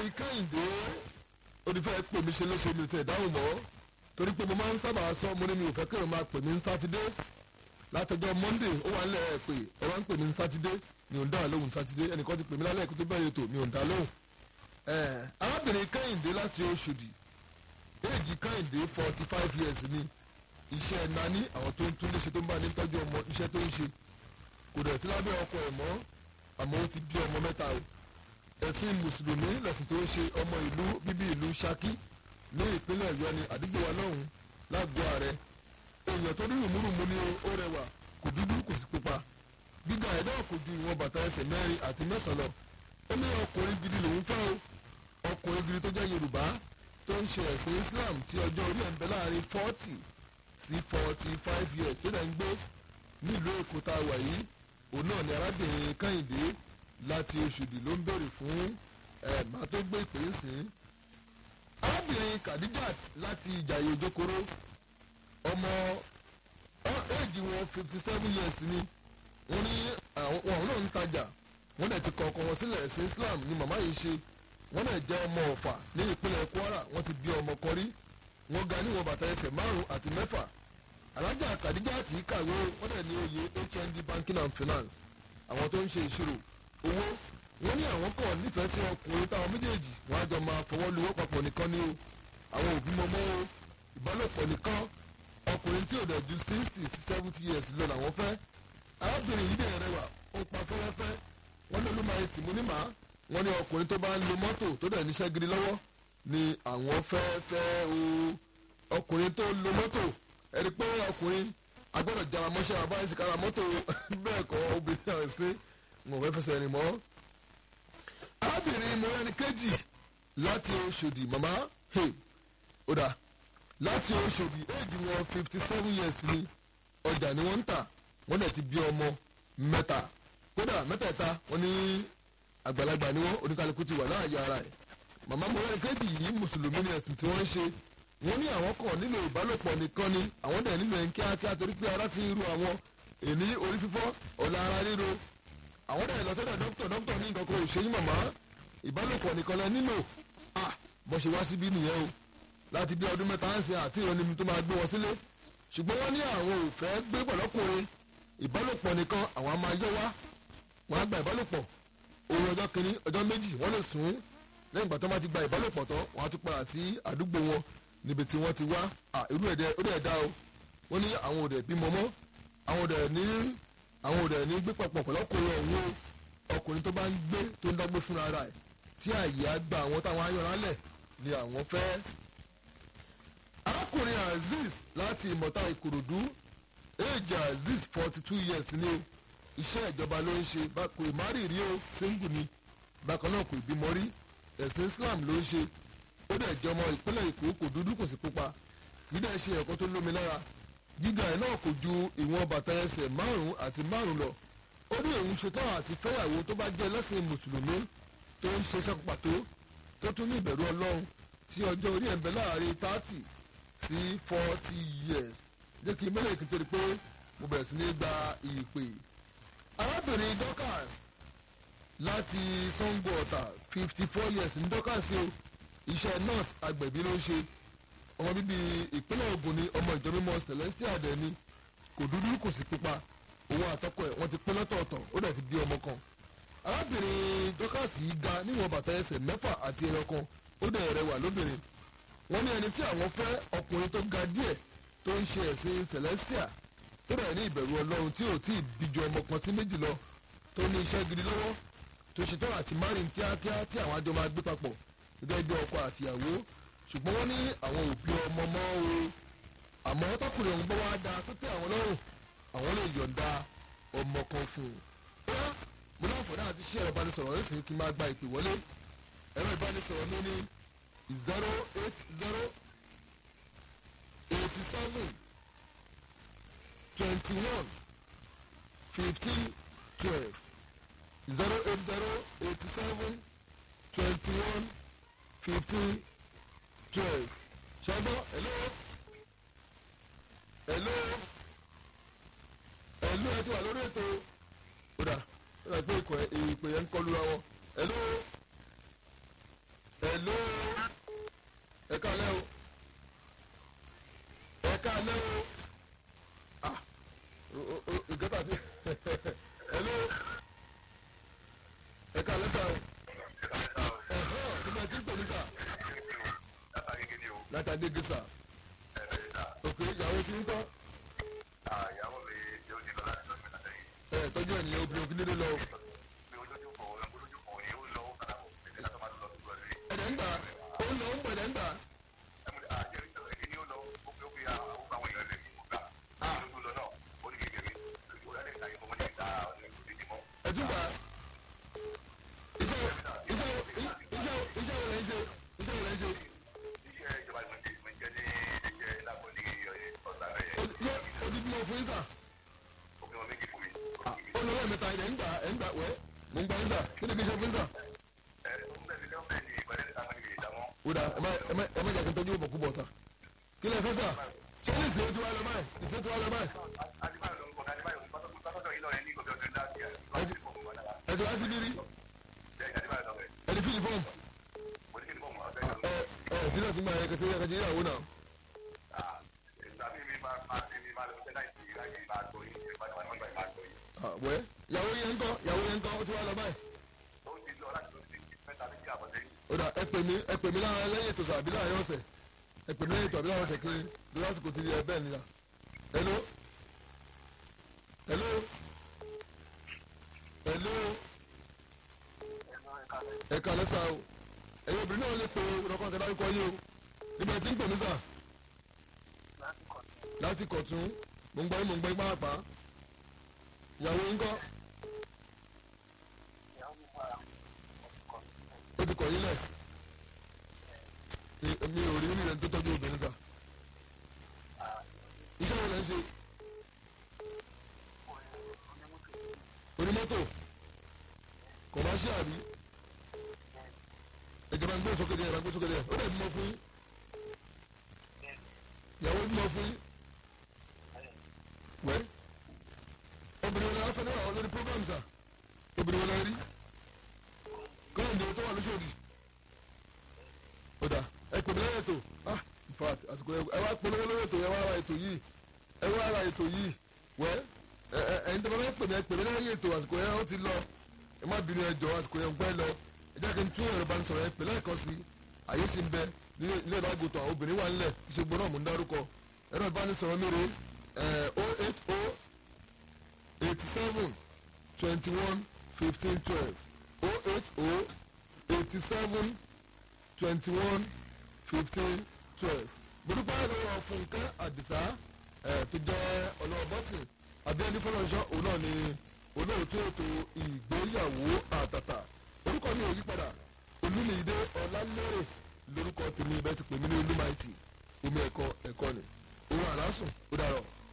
kẹ́hìndé onífẹ́ pè mí ṣe léṣe mi tẹ̀ dáhùn mọ́ torí pé mo máa ń sábà sọ mo ní mi ò fẹ́ kéèyàn máa pè mí ní sátidé látọjọ́ monday ó wà nílẹ̀ pé ẹ wá ń pè mí ní sátidé mi ò ń dá lóhùn sátidé ẹnìkan ti pè mí lálẹ́ ìkúté bẹ́ẹ̀ ètò mi ò ń dá lóhùn. arábìnrin kẹ́hìndé láti oṣòdì éèjì kẹ́hìndé forty five years ni iṣẹ́ nání àwọn tó ń tún léṣe tó ń bá ní tọ́jú ọmọ iṣẹ́ tó ń ṣe kò dẹ̀ sí lábẹ́ ọkọ ẹ̀ mọ́ àmọ́ ó ti bí ọmọ mẹ́ta o ẹ̀sìn mùsùlùmí lẹ̀sìn tó ń ṣe ọmọ ìlú bíbí ìlú Ṣakí ní ìpínlẹ̀ Ọ̀yọ́ ni àdúgbò wa lọ́hùn lágbo ààrẹ èèyàn tó rí rùmúrùmú ni ó rẹwà kò dúdú kò sí pupa gíga ẹ̀ náà kò ju ìwọ̀n bàtà ẹsẹ̀ mẹ́rin àti mẹ́sàn-án lọ ó ní ọkùnrin gidi lòún fẹ́ o ọkùnrin gidi tó jẹ́ Yorùbá tó ń ṣe ẹ̀sìn Islam tí ọjọ́ orí ẹ̀ ń bẹ láàrin forty sí forty five years tó dẹ̀ ń gbé nílùú Èkó tá a wà yìí òun náà ni arábìnrin Kẹ́hìndé láti Ọ̀ṣọ́dì ló ń béèrè fún ẹ̀ máa tó gbé ìpè ń sìn arábìnrin Khadijat láti Ìjàyè Òjòkòrò ọmọ éèjì wọn fifty seven years ni wọ́n ní àwọn náà ń tajà wọ́n dẹ̀ ti kọ ọkọ wọn sílẹ̀ ẹ̀sìn Islam ni màmá yìí ṣe wọ́n dẹ̀ jẹ́ ọmọ Ọ̀fà ní ìpínlẹ̀ Kwara wọ́n ti bí ọmọ kan rí wọ́n ga níwọ̀n bàtà ẹsẹ̀ márùn àti mẹ́fà alájà Khadijat yìí kàwé wọ́n dẹ̀ ní oyè HND Banking and Finance àwọn tó ń ṣe ìṣirò owó wọ́n ní àwọn kọ̀ nífẹ̀ẹ́ sí ọkùnrin táwọn méjèèjì wọ́n á jọ máa fọwọ́ lowó papọ̀ nìkan ni o àwọn òbí mọ́mọ́ o ìbálòpọ̀ nìkan ọkùnrin tí ò dẹ̀ ju sixty sí seventy years lọ làwọn fẹ́ arábìnrin yìí dẹ̀ rẹwà ó pa fẹ́rẹ́fẹ́ wọ́n ní olúmọye tìmú ní màá wọ́n ní ọkùnrin tó bá ń lo mọ́tò tó dẹ̀ níṣẹ́ gidi lọ́wọ́ ni àwọn fẹ́ fẹ́ o ọkùnrin tó lo mọ́tò ẹni pé ọkùnrin agbọ́dọ̀ jara mọ́ṣẹ́ àbáyé sí kára mọ́tò bẹ́ẹ̀ kọ́ obìnrin náà sí wọn fẹ́ fẹsẹ̀ rìn mọ́. arábìnrin mọ́rẹ́ni kejì láti Ọ̀ṣọ́dì màmá ó dà láti Ọ̀ṣọ́dì éèjì wọn fifty seven years ni ọjà ni wọ́n ń tà wọ́n dẹ̀ ti bí ọmọ mẹ́ta kódà mẹ́tẹ̀ẹ̀ta wọ́n ní àgbàlagbà ni wọ́n oníkálukú ti wà láàyè ara ẹ̀ màmá mọ́rẹ́ni kejì yìí mùsùlùmí ni ẹ̀sìn tí wọ́n ń ṣe wọ́n ní àwọn kan nílò ìbálòpọ̀ nìkan ni àwọn dẹ̀ nílò ẹ̀ ń kíákíá torí pé ara ti ń ru àwọn èní orí fífọ́ ọ̀la ara ríro àwọn dẹ̀ lọ sọ́dọ̀ dókítà dókítà ní nǹkan kan ò ṣe yín màmá ìbálòpọ̀ nìkan lẹ nílò ah bó ṣe wá síbí nìyẹn o láti bí ọdún mẹ́ta ń ṣe àti ìrọ̀ni tó máa gbé wọn sílé ṣùgbọ́n wọ́n ní àwọn ò fẹ́ gbé pẹ̀lọ́kùnrin ìbálòpọ̀ nìkan àwọn á máa yọ wá wọn á gba ìbálòpọ̀ òun ọjọ́ kìíní ọjọ́ méjì wọ́n lè sùn lẹ́yìn ìgbà tó máa ti gba ìbálòpọ̀ tán wọ́n á tún padà sí àdúgbò wọn níbi tí wọ́n ti wá irú ẹ̀dẹ̀ ó dẹ̀ dá o wọ́n ní àwọn òdẹ̀ bímọ mọ́ àwọn òdẹ̀ ní àwọn òdẹ̀ ní gbé papọ̀ pẹ̀lọ́kùnrin ọ̀hún ọkùnrin tó bá ń gbé tó ń dágbé fúnra ara ẹ̀ tí àyè á gba àwọn táwọn ayọ̀rá lẹ̀ ni àwọn fẹ́ arákùnrin azeez láti ìmọ̀ta ìkòròdú éèjì azeez forty two years ni o iṣẹ́ ìjọba ló ń ṣe kò ì má rí rí o single ni bákan náà kò ì bímọ rí ẹ̀sìn islam ló ń ṣe ó dẹ̀ jẹ́ ọmọ ìpínlẹ̀ èkó kò dúdú kò sí pupa gídẹ̀ ṣe ẹ̀kọ́ tó lómi lára gíga ẹ̀ náà kò ju ìwọ̀n bàtà ẹsẹ̀ márùn-ún àti márùn-ún lọ ó ní òun ṣetán àti fẹ́yàwó tó bá jẹ́ lẹ́sìn mùsùlùmí tó ń ṣe iṣẹ́ pàtó tó tún ní ìbẹ̀rù ọlọ́run tí ọjọ́ orí ẹ̀ ń bẹ láàrin thirty sí forty years jẹ́ kí mẹ́lẹ̀ kí n torí pé mo bẹ̀rẹ̀ sí ní gba ìpè. arábìnrin Dorcas láti Sango Ọ̀tà fifty four years ní Dorcas o iṣẹ́ nurse agbẹ̀bí ló ń ṣe ọmọ bíbí ìpínlẹ̀ Ògùn ni ọmọ ìjọ mímọ́ Celestial dẹ̀ ni kò dúdú kò sí pupa òun àtọkọ ẹ̀ wọ́n ti pín lọ́tọ̀ọ̀tọ̀ ó dẹ̀ ti bí ọmọ kan arábìnrin Dorcas yìí ga níwọ̀n bàtà ẹsẹ̀ mẹ́fà àti ẹyọ kan ó dẹ̀ rẹwà lóbìnrin wọ́n ní ẹni tí àwọn fẹ́ ọkùnrin tó ga díẹ̀ tó ń ṣe ẹ̀sìn Celestial tó dẹ̀ ní ìbẹ̀rù Ọlọ́run tí ò tí ì bíjọ ọmọ kan sí méjì lọ tó ní iṣẹ́ gidi lọ́wọ́ tó ṣetán àti márìn kíákíá tí àwọn àjọ máa gbé papọ̀ gẹ́gẹ́ bí ọkọ àtìyàwó ṣùgbọ́n wọ́n ní àwọn òbí ọmọ mọ́ o àmọ́ tọkùnrin ọ̀hún bọ́ wá da tó tẹ́ àwọn lọ́rùn àwọn lè yọ̀ǹda ọmọ kan fún un. bóyá mo náà fọ̀dá àti ṣí ẹ̀rọ ìbánisọ̀rọ̀ rẹ̀ sì kí n máa gba ìpè wọlé ẹ̀rọ ìbánisọ̀rọ̀ mi ní zero eight zero eighty seven twenty one fifteen twelve zero eight zero eighty seven twenty one fifteen twelve ṣọgbọ́n hello hello hello ẹ ti wà lórí ètò ó dà ó dà pé ìpè yẹn ń kọlu ra wọn hello láti adégésà ẹ̀ẹ́dẹ́gbẹ̀ta òkè ìyàwó tí ń kọ́ ìyàwó mi yóò ti lọ láti lọ sí ìlànà ẹ̀ tọ́jú ẹ̀ nìyẹn obìnrin òkè dédé lọ mi olójú kò olójú kò ní ó lọ ó padà bọ̀ ẹ̀dẹ́ látọ̀ máa lọ sí ìgbà rẹ̀ ẹ̀dẹ̀ ń gbà ó ń lọ ó ń bọ̀ ẹ̀dẹ̀ ń gbà ẹ̀mú àjẹ́ ìjọba ní ó lọ ó fi ó fi àwọn àwọn èèyàn rẹ̀ ní ìgbà olójú lọ náà ó ní kékeré ó yà lẹ́yìn ìtàgé fún wọn ní ìta ìdí mọ́ ẹ̀tún gbà iṣẹ́ iṣẹ́ iṣẹ́ iṣẹ́ wo lẹ́ ń ṣe iṣẹ́ wo lẹ́ ń ṣe iṣẹ́ ìjọba ìmọ̀ ní ìmọ̀ jẹ́ ní iṣẹ́ ìlàkọ̀ ní ọ̀sán rẹ̀ ó ti yẹ ó ti bímọ fún yín sà òfin wọn méjì fún mi. ó lọ lẹ́ẹ̀mẹ́ta ẹ̀dẹ̀ ń gbà ẹ̀ ń gbà wẹ́ mò ń gbà yín sà kí ni kí n ṣe fún yín sà. ẹ̀ ń bẹ̀rẹ̀ ní ọ̀fẹ́ ní ìbẹ̀rẹ̀ ní sáwọn ìgbè ìdámọ́. wúdà ẹ má ẹ má ẹ má jẹ́ kí n tọ́jú òbọ̀kú bọ̀ sà kí lẹ fẹ́ sà ṣé ní ìṣe tí wàá lọ báyìí ìṣe tí wàá lọ báyìí adébáyọ̀ ló ń kọ́ adébáyọ̀ pátọ́tọ̀ yìí lọ́rẹ̀ ní ìgbọ̀bẹ̀ ọdún láti ẹ̀ ẹ ti wá sí bírí adébáyọ̀ lọ́rẹ̀ ẹ ti fílì fọ́ọ̀mù mo ní kí ni bọ́ọ̀mù ọ̀fẹ́ ẹ ẹ sílẹ̀ sí máa yẹ kẹtẹ yẹ kẹtẹ yàwó náà ìgbà mi mi máa máa ti mi máa lọ sí láìsí ìráyè máa tó yìí ìgbà tí wọ́n máa tó yìí. Ah, wẹ́ yàwó yẹn ń kọ́ yàwó yẹn ń kọ́ ó ti wá lọ báyìí ó ti lọ láti lọ sí mẹ́ta méjì àbọ̀dé ó dà ẹ pè mí ẹ pè mí lára lẹ́yìn ètò àbí láàrin ọ̀sẹ̀ ẹ pè mí lẹ́yìn ètò àbí láàrin ọ̀sẹ̀ kiri lórí àsìkò ti di ẹ bẹ́ẹ̀ nìyà hello hello hello ẹ kà lẹ́sà o ẹ̀yin obìnrin náà lè pe ọkọ̀ kẹta orúkọ yìí o níbi ẹ̀ tí ń pè mí sà láti kọ̀tún mò ń gbọ́ yín mò ń gbọ́ yín pàápàá ìyàwó yín kọ́ ó ti kọ̀ yín lẹ̀ mi- mi ò rí rí rẹ̀ tó tọ́jú obìnrin sà iṣẹ́ wo lẹ́ ń ṣe onímọ́tò kọ̀máṣíà rí ìjọba ń gbé sókè díẹ̀ ìjọba ń gbé sókè díẹ̀ ó dẹ̀ bímọ fún yín ìyàwó bímọ fún yín wẹ́ obìnrin wo lẹ́ fẹ́ níwà lórí program sà obìnrin wo lẹ́ rí kọ́ńdé tó wà lóṣòdì ó dà ẹ pè mí lẹ́yìn ètò ah in fact àsìkò ẹ wá polówó lórí ètò yẹn wá ra ètò yìí ẹ wá ra ètò yìí wẹ́ ẹ ẹ ẹ̀yin tó bá fẹ́ pè mí ẹ pè mí lẹ́yìn ètò àsìkò yẹn ó ti lọ ẹ má bínú ẹ jọ àsìkò yẹn ń pẹ́ lọ ẹ jẹ́ kí n tún ẹ̀rọ ìbánisọ̀rọ̀ yẹn pè lẹ́ẹ̀kan sí àyè sì ń bẹ nílé ilé ìbágòtò àwọn obìnrin wà nílẹ̀ ìṣègbè náà mò ń dárúkọ ẹ̀rọ ìbánisọ̀rọ̀ mi rè é o eight o eighty seven twenty one fifteen twelve o eight o eighty seven twenty one fifteen twelve gbọdúpẹ́ lọ́wọ́ fúnkẹ́ àdìsá ẹ̀ tó jẹ́ ọlọ́wọ́ bọ́tìn abẹ́ni fọlọ́nṣọ́ òun náà ni olóòtú ètò ìgbéyàwó àtàtà orúkọ mi ò yí padà olúmídé ọlálẹ́rẹ̀ lórúkọ tèmi bẹ́ẹ̀ ti pè mí ní olúmáìtì omi ẹ̀kọ́ ẹ̀kọ́ ni òun àlásùn ó dàrọ̀.